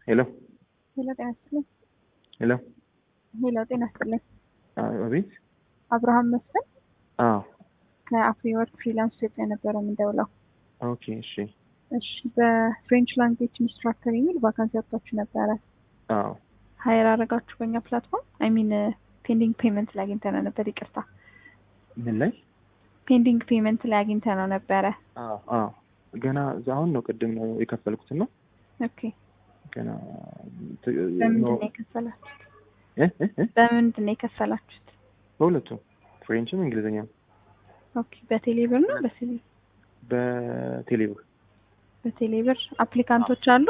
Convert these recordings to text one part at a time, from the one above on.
ሄሎ ሄሎ ጤና ይስጥልኝ። ሄሎ ሄሎ ጤና ይስጥልኝ። አቤት። አብርሃም መስፍን አዎ ከአፍሪ ወርክ ፍሪላንስ ኢትዮጵያ ነበረ የምንደውለው። ኦኬ እሺ። እሺ በፍሬንች ላንጉዌጅ ኢንስትራክተር የሚል ቫካንሲ ወጥታችሁ ነበረ። አዎ ሀይር አረጋችሁ በእኛ ፕላትፎርም አይ ሚን ፔንዲንግ ፔመንት ላይ አግኝተነው ነበር። ይቅርታ ምን ላይ? ፔንዲንግ ፔመንት ላይ አግኝተነው ነበረ። አዎ አዎ ገና እዛ አሁን ነው ቅድም ነው የከፈልኩት ነው ኦኬ ገና በምንድን ነው የከፈላችሁት? እ እ እ በምንድን ነው የከፈላችሁት? በሁለቱም ፍሬንችም እንግሊዝኛም ኦኬ በቴሌብር ነው በቴሌ በቴሌብር በቴሌብር አፕሊካንቶች አሉ?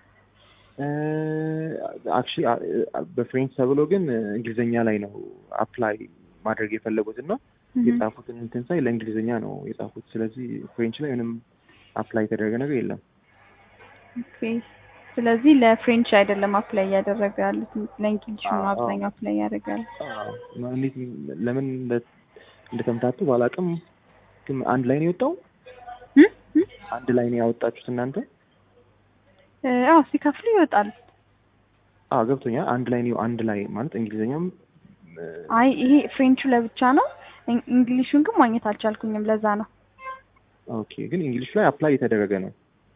አክቹሊ በፍሬንች ተብሎ ግን እንግሊዝኛ ላይ ነው አፕላይ ማድረግ የፈለጉት እና የጻፉትን እንትን ሳይ ለእንግሊዝኛ ነው የጻፉት። ስለዚህ ፍሬንች ላይ ምንም አፕላይ የተደረገ ነገር የለም። ኦኬ ስለዚህ ለፍሬንች አይደለም አፕላይ እያደረገ ያሉት ለእንግሊሽ ነው አዎ፣ አብዛኛው አፕላይ ያደርጋሉ። አዎ፣ እንዴት ለምን እንደ- እንደተምታቱ ባላቅም ግን አንድ ላይ ነው የወጣው። አንድ ላይ ነው ያወጣችሁት እናንተ? አዎ ሲከፍሉ ይወጣል። አዎ ገብቶኛል። አንድ ላይ ነው አንድ ላይ ማለት እንግሊዝኛም እ፣ አይ ይሄ ፍሬንቹ ለብቻ ነው። እን- እንግሊሹን ግን ማግኘት አልቻልኩኝም። ለዛ ነው ኦኬ ግን እንግሊሽ ላይ አፕላይ የተደረገ ነው።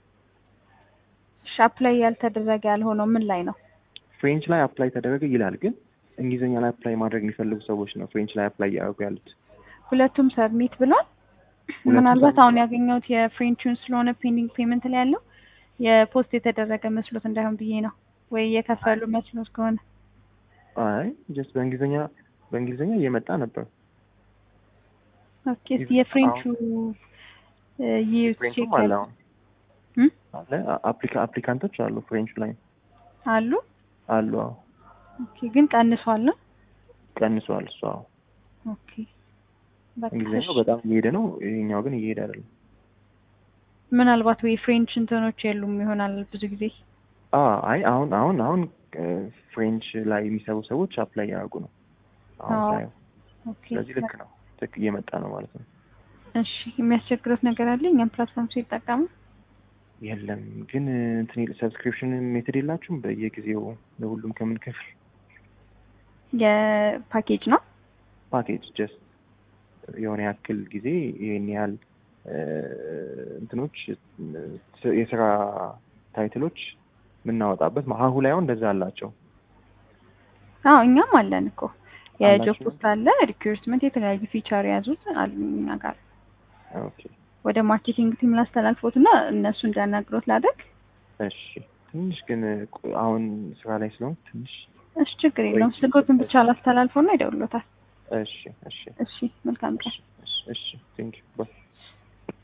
እሺ አፕላይ ያልተደረገ ያልሆነው ምን ላይ ነው? ፍሬንች ላይ አፕላይ ተደረገ ይላል፣ ግን እንግሊዝኛ ላይ አፕላይ ማድረግ የሚፈልጉ ሰዎች ነው ፍሬንች ላይ አፕላይ እያደረጉ ያሉት። ሁለቱም ሰብሚት ብሏል። ሁለቱም ምናልባት submit አሁን ያገኘሁት የፍሬንቹን ስለሆነ ፔንዲንግ ፔመንት ላይ ያለው የፖስት የተደረገ መስሎት እንዳይሆን ብዬ ነው ወይ የከፈሉ መስሎት ከሆነ አይ ጀስት በእንግሊዝኛ በእንግሊዝኛ እየመጣ ነበር። ኦኬ እስኪ የፍሬንቹ ይዩት ቼክ ፍሬንቹም አለ አሁን እም? አለ አፕሊካ አፕሊካንቶች አሉ ፍሬንች ላይ አሉ። አሉ። አዎ ኦኬ ግን ቀንሷል ነው። ቀንሷል። እሱ አዎ ኦኬ በቃ እንግሊዝኛው እሺ። በጣም እየሄደ ነው፣ ይሄኛው ግን እየሄደ አይደለም። ምናልባት ወይ ፍሬንች እንትኖች የሉም ይሆናል ብዙ ጊዜ። አ አይ አሁን አሁን አሁን እ፣ ፍሬንች ላይ የሚሰሩ ሰዎች አፕላይ ያደርጉ ነው አሁን አዎ። ሳየው። ኦኬ ስለዚህ ልክ ነው፣ ልክ እየመጣ ነው ማለት ነው። እሺ የሚያስቸግሩት ነገር አለ እኛም ፕላትፎርም ሲጠቀሙ የለም ግን እንትን ሰብስክሪፕሽን ሜትድ የላችሁም? በየጊዜው ለሁሉም ከምን ከፍል የፓኬጅ ነው። ፓኬጅ ጀስት የሆነ ያክል ጊዜ ይሄን ያህል እ፣ እንትኖች እ፣ የስራ ታይትሎች የምናወጣበት ሀሁ ላይ አሁን እንደዛ አላቸው። አዎ እኛም አለን እኮ የጆብ አላችሁ? ፖስት አለ፣ ሪክሩትመንት የተለያዩ ፊቸር የያዙት አሉ እኛ ጋር። ኦኬ ወደ ማርኬቲንግ ቲም ላስተላልፎት እና እነሱ እንዲያናግሮት ላደርግ። እሺ ትንሽ ግን ቆ- አሁን ስራ ላይ ስለሆንኩ ትንሽ እሺ ችግር የለውም። ስልኮትን ብቻ ላስተላልፎ እና ይደውሎታል። እሺ እሺ እሺ መልካም ቀን። እሺ እሺ ቴንክ ዩ ባይ